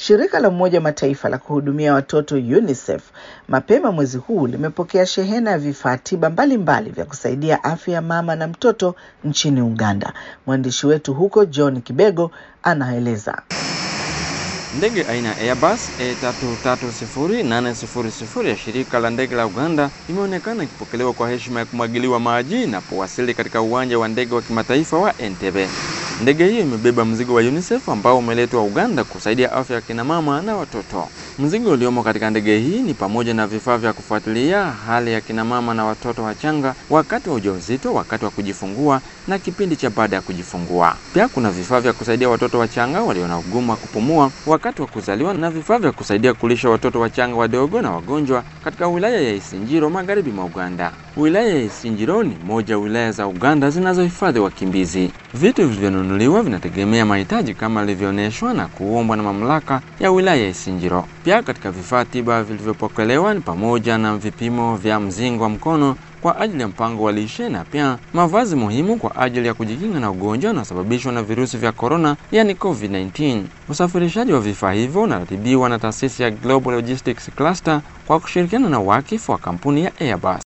Shirika la Umoja wa Mataifa la kuhudumia watoto UNICEF mapema mwezi huu limepokea shehena ya vifaa tiba mbalimbali vya kusaidia afya ya mama na mtoto nchini Uganda. Mwandishi wetu huko John Kibego anaeleza. Ndege aina ya Airbus A330-800 ya shirika la ndege la Uganda imeonekana ikipokelewa kwa heshima ya kumwagiliwa maji inapowasili katika uwanja wa ndege wa kimataifa wa Entebbe. Ndege hiyo imebeba mzigo wa UNICEF ambao umeletwa Uganda kusaidia afya ya kina mama na watoto. Mzigo uliomo katika ndege hii ni pamoja na vifaa vya kufuatilia hali ya kina mama na watoto wachanga wakati wa ujauzito, wakati wa kujifungua na kipindi cha baada ya kujifungua. Pia kuna vifaa vya kusaidia watoto wachanga walio na ugumu wa kupumua wakati wa kuzaliwa na vifaa vya kusaidia kulisha watoto wachanga wadogo na wagonjwa katika wilaya ya Isinjiro magharibi mwa Uganda. Wilaya ya Isinjiro ni moja ya wilaya za Uganda zinazohifadhi wakimbizi. Vitu vilivyonunuliwa vinategemea mahitaji kama ilivyoonyeshwa na kuombwa na mamlaka ya wilaya ya Isinjiro. Pia katika vifaa tiba vilivyopokelewa ni pamoja na vipimo vya mzingo wa mkono kwa ajili ya mpango wa lishe na pia mavazi muhimu kwa ajili ya kujikinga na ugonjwa unaosababishwa na virusi vya korona, yani COVID-19. Usafirishaji wa vifaa hivyo unaratibiwa na taasisi ya Global Logistics Cluster kwa kushirikiana na wakifu wa kampuni ya Airbus.